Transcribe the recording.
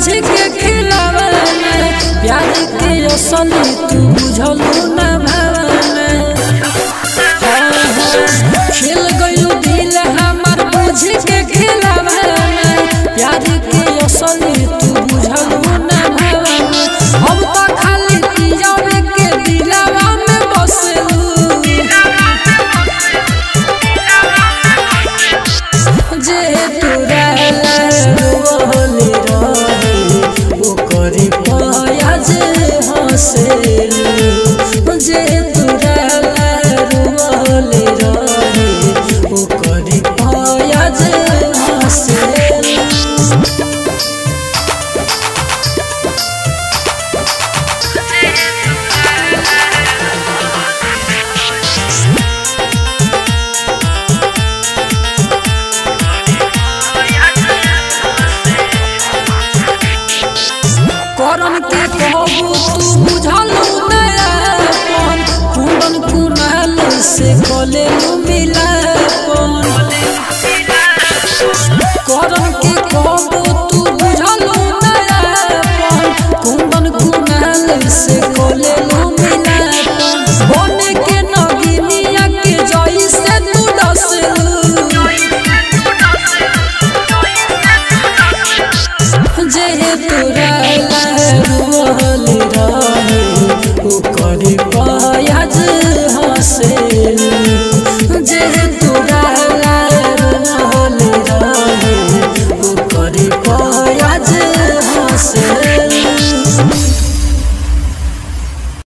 बुझ के खिलावना प्यार के असली तू बुझलू ना भावना खेल गइलू दिल हमार बुझ के खिलावना प्यार के असली तू बुझलू ना भावना हम तो खाली तिजोरी के दिलवा में बसलू जे तोरा रोले रहे ओकरी पाया जे हंसेलू जे तोरा रोले रहे ओकरी पाया जे हंसेलू करम के कहबू तू बुझलू नयापन कुंदन कुनाल से कलेलू मिलापन करम के कहबू तू बुझलू नयापन कुंदन कुनाल से कलेलू मिलापन बने के नगिनिया के जई से तू डसलू जे तोरा रोल रहे ओकर पाया हंसेलू